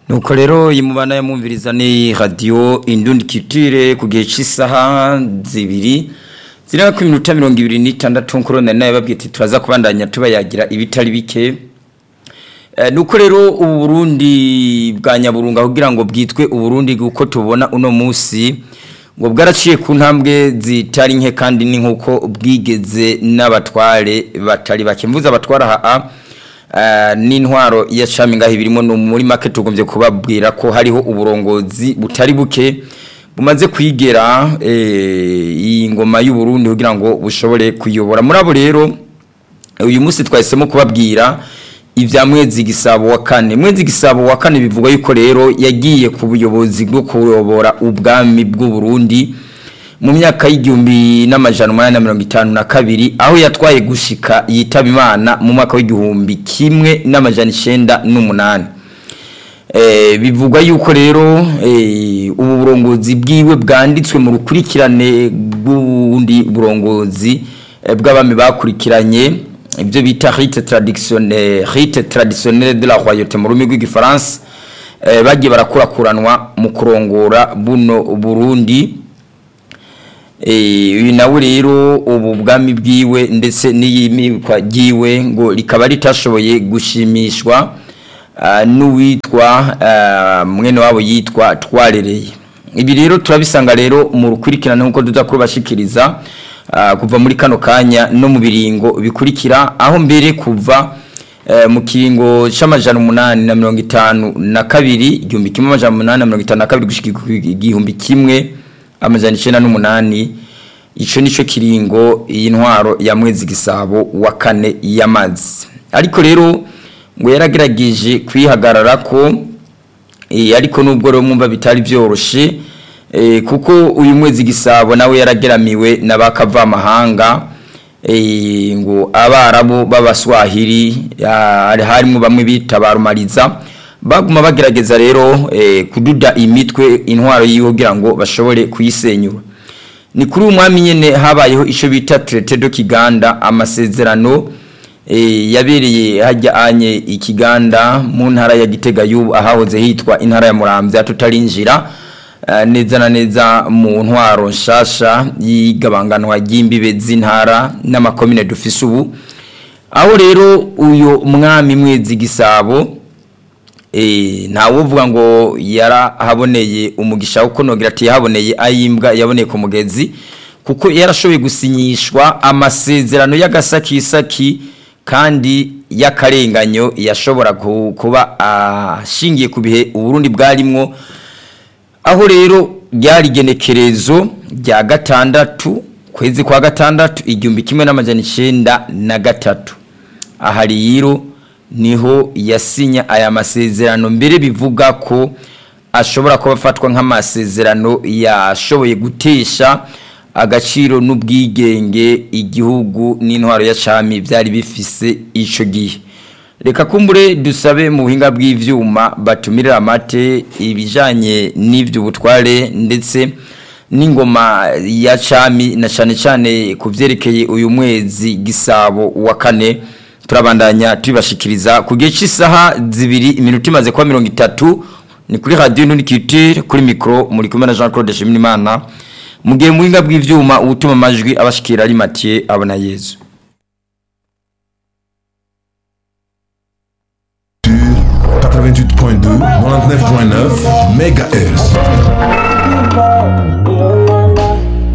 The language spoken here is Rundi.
nuko rero iyi mubana yamwumviriza ni radiyo indundi kitire ku gihe cy'isaha zibiri ziriho ku minota mirongo ibiri n'itandatu nkuru nari nawe babwiye ati turaza kubandanya tubayagira ibitari bike nuko rero ubu burundi bwa nyaburunga kugira ngo bwitwe uburundi uko tubona uno munsi ngo bwaraciye ku ntambwe zitari nke kandi ni nk'uko bwigeze n'abatware batari bake mvuze abatwara aha n'intwaro ya cami ngaho birimo muri make tugombye kubabwira ko hariho uburongozi butari buke bumaze kwigera iyi ngoma y'uburundi kugira ngo bushobore kuyobora muri abo rero uyu munsi twahisemo kubabwira ibya mwezi gisabo wa kane mwezi gisabo wa kane bivuga yuko rero yagiye ku buyobozi bwo kuyobora ubwami bw'uburundi mu myaka y'igihumbi n'amajana umunani na mirongo itanu na kabiri aho yatwaye gushika yitaba imana mu mwaka w'igihumbi kimwe n'amajana icyenda n'umunani bivugwa yuko rero ubu burongozi bwiwe bwanditswe mu rukurikirane rw'ubundi burongozi bw'abami bakurikiranye ibyo bita rite traditionnelle rite traditionnelle de la royauté mu rurimi rw'igifaransa bagiye barakurakuranwa mu kurongora buno burundi uyu nawe rero ubu bwami bwiwe ndetse n'iyimikwa ryiwe ngo rikaba ritashoboye gushimishwa n'uwitwa mwene wabo yitwa twarereye ibi rero turabisanga rero mu rukurikirane nk'uko tuza kubashikiriza kuva muri kano kanya no mu biringo bikurikira aho mbere kuva mu kiringo cy'amajana umunani na mirongo itanu na kabiri igihumbi kimwe amajana umunani na mirongo itanu na kabiri gushyika igihumbi kimwe amajana icyenda n'umunani icyo nicyo kiringo iyi ntwaro ya mwezi gisabo wa kane y'amazi ariko rero ngo yaragerageje kwihagarara ko ariko nubwo rero mwumva bitari byoroshye kuko uyu mwezi gisabo nawe yarageramiwe n'abakavamahanga ngo abarabu b'abaswahili harimo bamwe bita barumariza baguma bagerageza rero kududa imitwe intwaro yiwe kugira ngo bashobore kuyisenyura ni kuri uyu mwami nyine habayeho icyo bita terete do kiganda amasezerano yabereye hajya anye ikiganda mu ntara ya gitega y'ubu ahahoze hitwa intara ya murambya tutarinjira neza na neza mu ntwaro nshasha y'igabanganwa ry'imbibe z'intara n'amakomine dufise ubu aho rero uyu mwami mwezi gisabo ntawe uvuga ngo yarahaboneye umugisha kuko nogera ati yahaboneye ayimbwa yaboneye ku mugezi kuko yarashoboye gusinyishwa amasezerano y'agasakisaki kandi y'akarenganyo yashobora kuba ashingiye ku bihe uburundi bwarimwo aho rero ryari igenekerezo rya gatandatu kwezi kwa gatandatu igihumbi kimwe n'amajana icyenda na gatatu aha rero niho yasinya aya masezerano mbere bivuga ko ashobora kuba afatwa nk'amasezerano yashoboye gutesha agaciro n'ubwigenge igihugu n'intwaro ya cami byari bifise icyo gihe reka kumbure dusabe mu buhinga bw'ibyuma batumirira amate ibijyanye n'ibyo butware ndetse n'ingoma ya cami na cyane cyane ku byerekeye uyu mwezi gisabo wa kane turabandanya tubibashikiriza ku gihe cy'isaha zibiri iminota imaze kuba mirongo itatu ni kuri radiyo ntunikitire kuri mikoro muri kumwe na jean claude shimimana mu gihe mu buhinga bw'ibyuma ubutuma amajwi abashikira ari matiye abona yezu 88.2, 99.9 MHz.